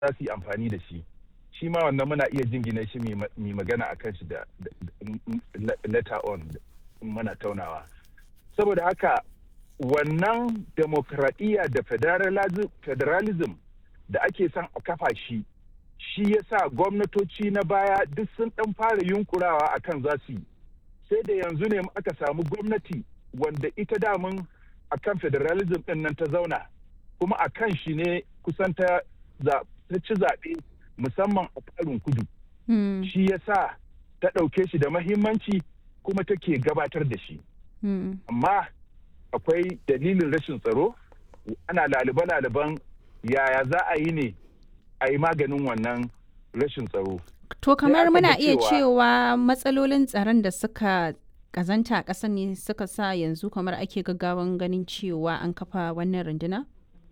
za su yi amfani da shi shi ma wannan muna iya jingina shi mai magana a kan shi da letter on mana taunawa saboda haka wannan demokradiyya da federalism da ake son a kafa shi shi ya sa gwamnatoci na baya duk sun dan fara yunkurawa akan za su yi sai da yanzu ne aka samu gwamnati wanda ita damun akan federalism din nan ta zauna kuma a kan shi ne kusan ta ci zaɓe musamman a tsarin kudu shi ya sa ta ɗauke shi da mahimmanci kuma take gabatar da shi amma akwai dalilin rashin tsaro ana lalibe-laliben yaya za a yi ne a yi maganin wannan rashin tsaro. To kamar muna iya cewa matsalolin tsaron da suka kazanta a ƙasa ne suka sa yanzu kamar ake gaggawan ganin cewa an kafa wannan runduna?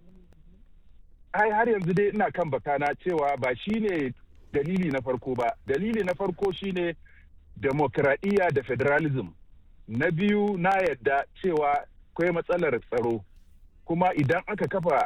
Ai har yanzu dai ina kan bakana cewa ba shi ne dalili na farko ba. Dalili na farko shine demokradiyya da federalism. Na biyu na yadda cewa akwai matsalar tsaro. kuma idan aka kafa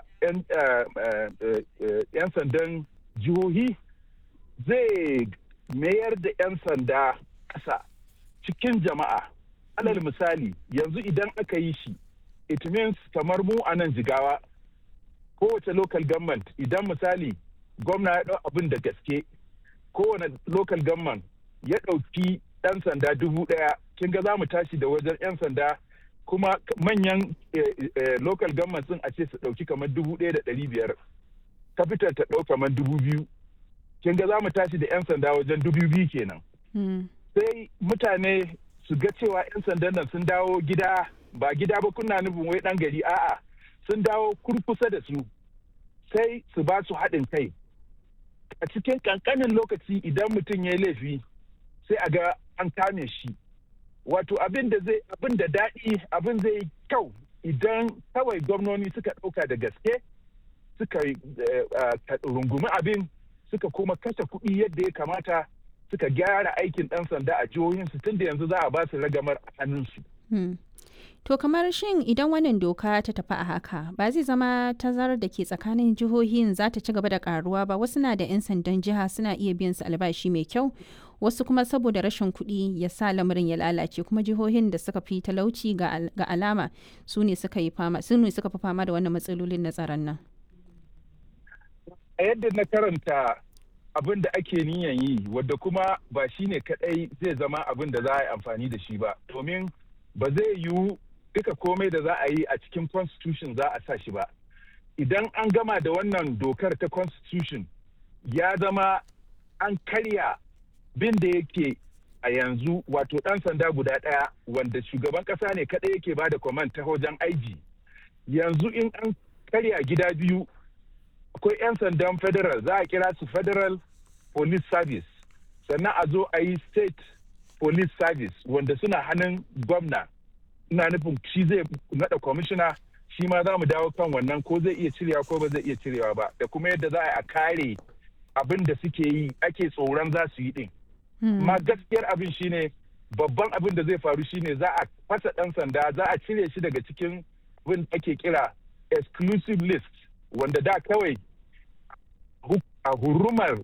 'yan sandan jihohi zai mayar da 'yan sanda ƙasa cikin jama'a alal misali yanzu idan aka yi shi it means kamar mu a nan jigawa kowace local government idan misali gwamna ya ɗau abin da gaske kowane local government ya ɗauki ɗan sanda dubu ɗaya kin ga za mu tashi da wajen 'yan sanda kuma manyan local government sun a ce su ɗauki kamar dubu ɗaya da ɗari biyar capital ta ɗau kamar dubu biyu kin ga za mu tashi da 'yan sanda wajen dubu biyu kenan sai mutane su ga cewa 'yan sandan nan sun dawo gida ba gida ba kuna nufin wai ɗan gari a'a sun dawo kurkusa da su sai su ba su haɗin kai a cikin ƙanƙanin lokaci idan mutum ya yi laifi sai a ga an kame shi wato abin da zai abin da daɗi abin zai kyau idan kawai gwamnoni suka ɗauka da gaske suka rungumi abin suka kuma kashe kuɗi yadda ya kamata suka gyara aikin ɗan sanda a jihohinsu tun da yanzu za a ba su ragamar a hannunsu. To kamar shin idan wannan doka ta tafi a haka ba zai zama tazarar da ke tsakanin jihohin za ta ci gaba da karuwa ba wasu na da 'yan sandan jiha suna iya biyan su albashi mai kyau wasu kuma saboda rashin kuɗi ya sa lamarin ya lalace kuma jihohin da suka fi talauci ga alama su ne suka yi fama su ne suka fi fama da wannan matsalolin na tsaron nan. A yadda na karanta abin da ake niyan yi wadda kuma ba shi ne kaɗai zai zama abin da za a yi amfani da shi ba domin ba zai yiwu duka komai da za a yi a cikin constitution za a sa shi ba idan an gama da wannan dokar ta constitution ya zama an karya bin da yake a yanzu wato ɗan sanda guda ɗaya wanda shugaban ƙasa ne kaɗai yake ba da command ta wajen aiji yanzu in an karya gida biyu akwai 'yan sandan federal za a kira su federal police service sannan a zo a yi state police service wanda suna hannun gwamna ina nufin shi zai naɗa kwamishina shi ma za mu dawo kan wannan ko zai iya cirewa ko ba zai iya cirewa ba da kuma yadda za a kare abin da suke yi ake tsoron za su yi din ma gaskiyar abin shine babban abin da zai faru shine za a fasa ɗan sanda za a cire shi daga cikin abin da ake kira exclusive list wanda da kawai a hurumar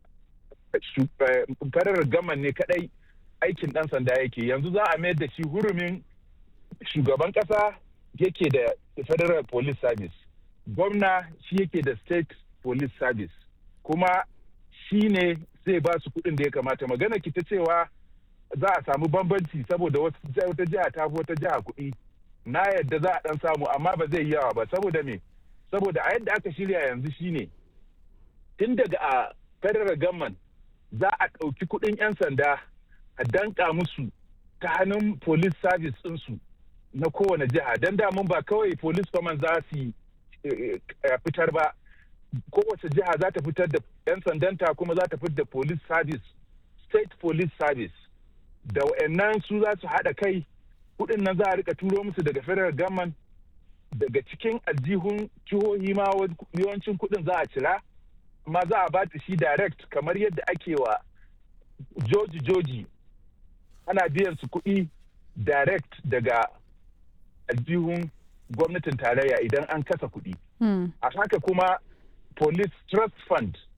farar gaman ne kadai aikin ɗan sanda yake yanzu za a mayar da shi hurumin shugaban ƙasa yake da federal police service gwamna shi yake da state police service kuma shi ne zai ba su kuɗin da ya kamata magana ki ta cewa za a samu bambanci saboda wata jiha ta fi wata jiha kuɗi na yadda za a ɗan samu amma ba zai yi yawa ba saboda me saboda a yadda aka shirya yanzu shine tun daga a federal government za a ɗauki kuɗin 'yan sanda a danka musu ta hannun police service ɗinsu na kowane jiha don damun ba kawai police command za su fitar ba kowace jiha za ta fitar da 'yan sandanta kuma za ta fitar da police service state police service da wa'annan su za su haɗa kai kuɗin nan za a rika turo musu daga federal government daga cikin aljihun jihohi ma yawancin kuɗin za a cira amma za a ba shi direct kamar yadda ake wa joji joji ana biyan su kuɗi direct daga aljihun gwamnatin tarayya idan an kasa kuɗi. A haka kuma police trust fund